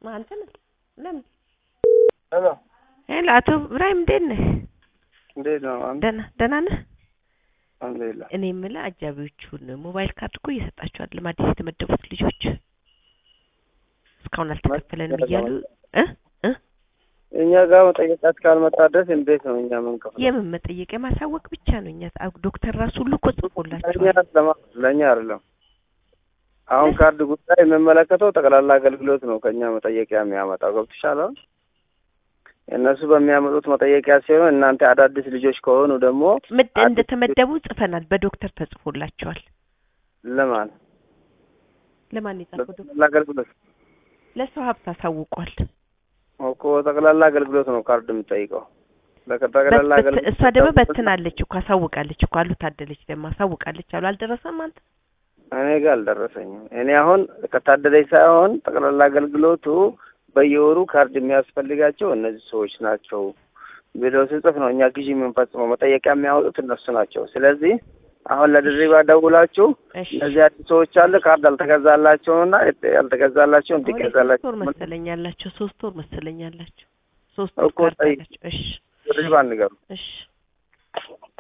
አንተ ነህ? ለምን? ሄሎ ሄሎ አቶ ኢብራሂም እንዴት ነህ? እንዴት ነው? አንተ ደህና ደህና ነህ? አልሐምዱሊላህ። እኔ የምልህ አጃቢዎቹን ሞባይል ካርድ እኮ እየሰጣቸው አይደለም አዲስ የተመደቡት ልጆች እስካሁን አልተከፈለንም እያሉ እ እ እኛ ጋር መጠየቃት ካልመጣ ድረስ እንዴት ነው እኛ የምንከፍለው? የምን መጠየቅ የማሳወቅ ብቻ ነው። እኛ አ- ዶክተር ራሱ ሁሉ እኮ ለእኛ ጽፎላቸዋል። ለማ- ለእኛ አይደለም። አሁን ካርድ ጉዳይ የሚመለከተው ጠቅላላ አገልግሎት ነው ከእኛ መጠየቂያ የሚያመጣው ገብቶሻል? አሁን እነሱ በሚያመጡት መጠየቂያ ሲሆን እናንተ አዳዲስ ልጆች ከሆኑ ደግሞ ምድ አዲስ- እንደተመደቡ ጽፈናል። በዶክተር ተጽፎላቸዋል። ለማን ለማን የጻፈው ዶክተር? ጠቅላላ አገልግሎት ለሰው ሀብት አሳውቋል። እኮ ጠቅላላ አገልግሎት ነው ካርድ የምጠይቀው። ጠቅላላ በት- በት- አገልግሎት እሷ ደግሞ በትናለች እኮ አሳውቃለች እኮ አሉ ታደለች ደግሞ አሳውቃለች አሉ። አልደረሰም አንተ እኔ ጋር አልደረሰኝም። እኔ አሁን ከታደለች ሳይሆን ጠቅላላ አገልግሎቱ በየወሩ ካርድ የሚያስፈልጋቸው እነዚህ ሰዎች ናቸው ብሎ ስጽፍ ነው እኛ ግዢ የምንፈጽመው። መጠየቂያ የሚያወጡት እነሱ ናቸው። ስለዚህ አሁን ለድሪባ ደውላችሁ እሺ እነዚህ አዲስ ሰዎች አለ ካርድ አልተገዛላቸውና ያልተገዛላቸው አሁን የሶስት እንዲገዛላቸው ወር መሰለኝ ያላቸው ሶስት ወር መሰለኝ ያላቸው ሶስት ወር እኮ ካርድ ጠይቅ። አላቸው። እሺ ድሪባ ንገሩ። እሺ